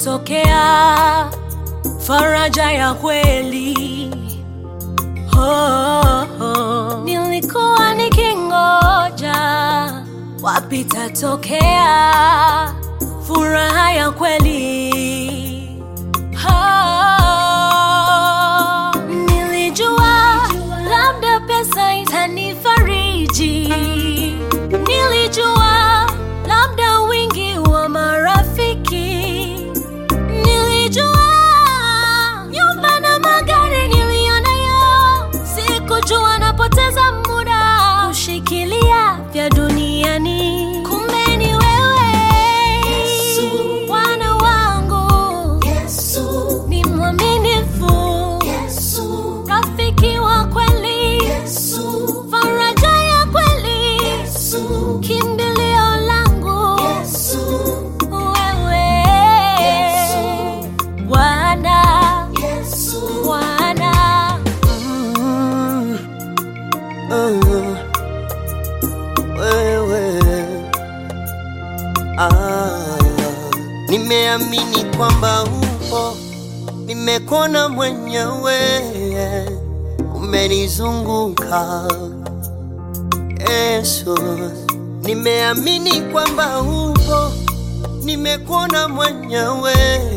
itatokea faraja ya kweli. Oh, oh. Nilikuwa nikingoja wapi itatokea furaha ya kweli. Oh, nilijua labda pesa itanifariji, nilijua labda wingi wa marafiki, nilijua nyumba na magari niliyonayo, sikujua napoteza muda kushikilia vya duniani. Kumbe ni wewe Yesu. Bwana wangu Yesu, ni mwaminifu, Yesu, rafiki wa kweli, Yesu, faraja ya kweli, Yesu, kimbilio langu Yesu, wewe Yesu. Bwana, Yesu. Bwana. Mm, uh, wewe ah, nimeamini kwamba upo, nimekuona mwenyewe, umenizunguka Yesu, nimeamini kwamba upo, nimekuona mwenyewe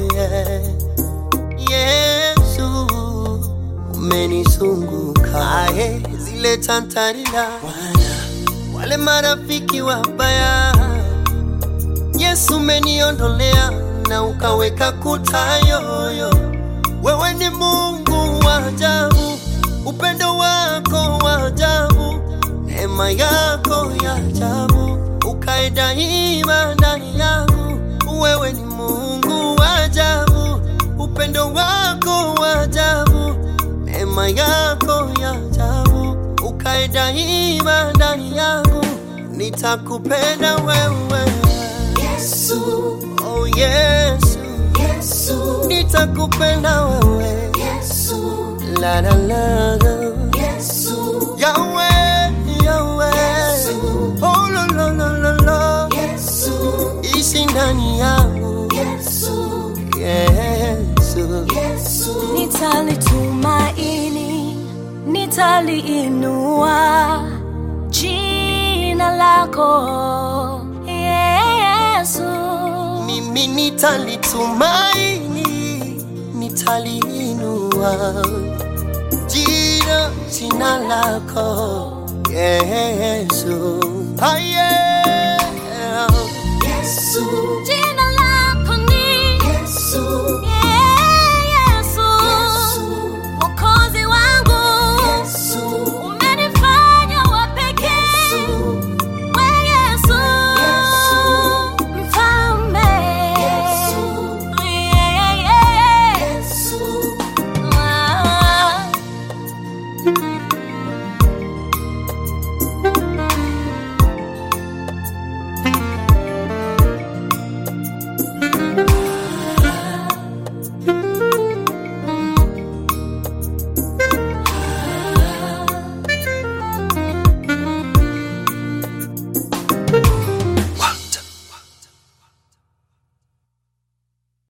Yesu, umenizunguka aye, zile tantarila wale marafiki wabaya, Yesu umeniondolea na ukaweka kuta yoyo. Wewe ni Mungu wa ajabu, upendo wako wa ajabu, neema yako ya ajabu, ukae daima ndani yangu. Wewe ni Mungu wa ajabu, upendo wako wa ajabu, neema yako ya ajabu, ukae daima ndani yangu. Nitakupenda wewe Yesu, oh Yesu, Yesu, nitakupenda wewe Yesu, la la la la. Yesu, Yahweh, Yahweh, oh la la la la la, Yesu, ishi ndani yangu Yesu, Yesu, Yesu. Nitalitumaini, nitaliinua jina lako Yesu. mimi nitalitumaini, nitaliinua jina jina lako Yesu, ah, yeah. Yesu, Jina